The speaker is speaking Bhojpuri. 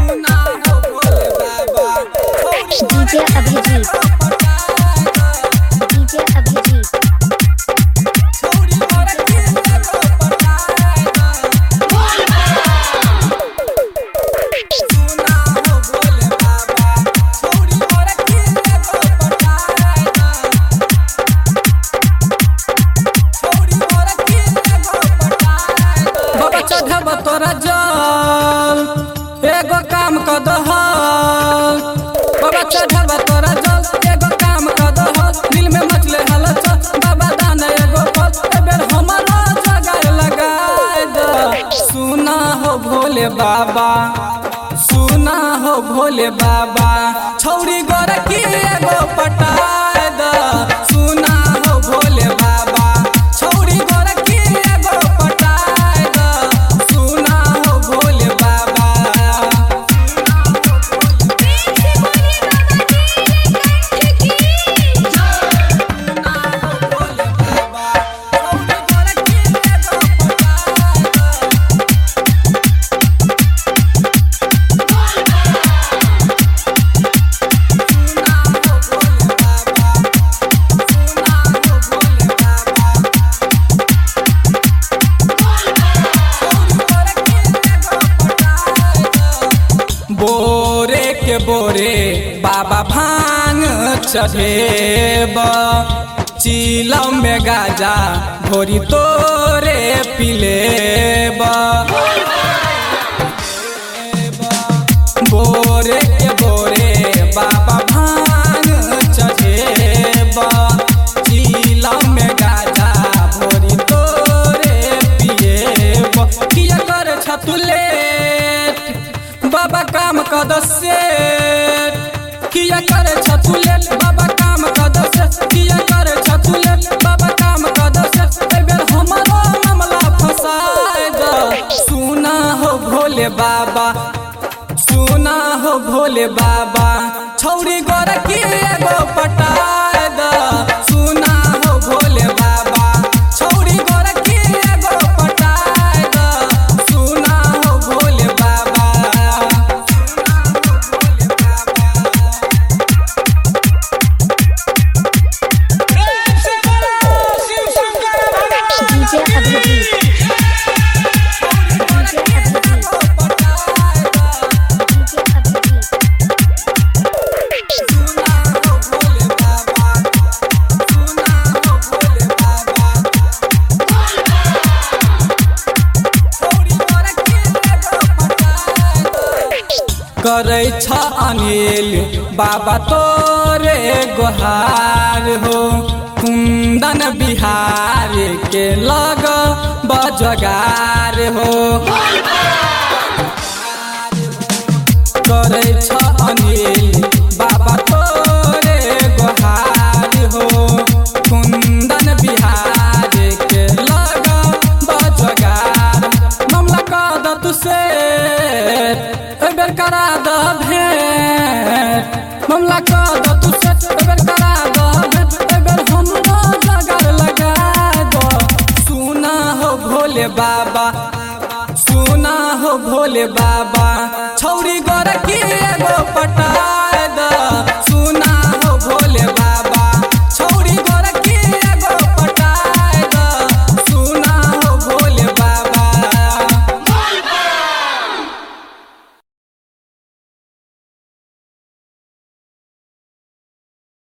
सुना हो भोले बाबा डीजे अभिजीत डीजे अभिजीत छोड़ी मोर के एगो पटाएगा सुना हो भोले बाबा छोड़ी मोर के एगो पटाएगा छोड़ी मोर के एगो पटाएगा बाबा चढ़ब तोरा जल एगो काम क दहल बाबा चढ़ब तोरा जल एगो काम क दहल दिल में मचले हलचल बाबा दान एगो फल ए बेर हमरो जगह लगाए द सुना हो भोले बाबा सुना हो भोले बाबा छौरी गोर की एगो पटाए द सुना हो भोले बाबा छौरी गोर की एगो पटाए द सुना हो भोले बाबा बोरे के बोरे बाबा भांग चढ़ेब चिलम में गाजा भोरी तोरे पिलेब बोरे के बोरे बाबा भांग चढ़ेब चिलम में गाजा भोरी तोरे पिएब किया कर छतुलेट बाबा काम कद से किया करे छतुलेट बाबा काम कद से किया करे छतुलेट बाबा काम कद से ए बेर हमरो मामला फसाए द सुना हो भोले बाबा सुना हो भोले बाबा छौरी गोर की एगो पटाए द सुना हो भोले बाबा छौरी गोर की एगो पटाए द सुना हो Bhole Baba DJ Abhijeet DJ Abhijeet DJ Abhijeet करै छ अनिल बाबा तोरे गोहार हो कुंदन बिहार के लग बजगार हो करै छ अनिल बाबा तोरे गोहार हो कुंदन बिहार के लग बजगार मामला कद तू से ए बेर करा द भेंट मामला कद तू से ए बेर करा द भेंट ए बेर हमरो जगर लगा दो सुना हो भोले बाबा सुना हो भोले बाबा छौरी गोर की एगो पटा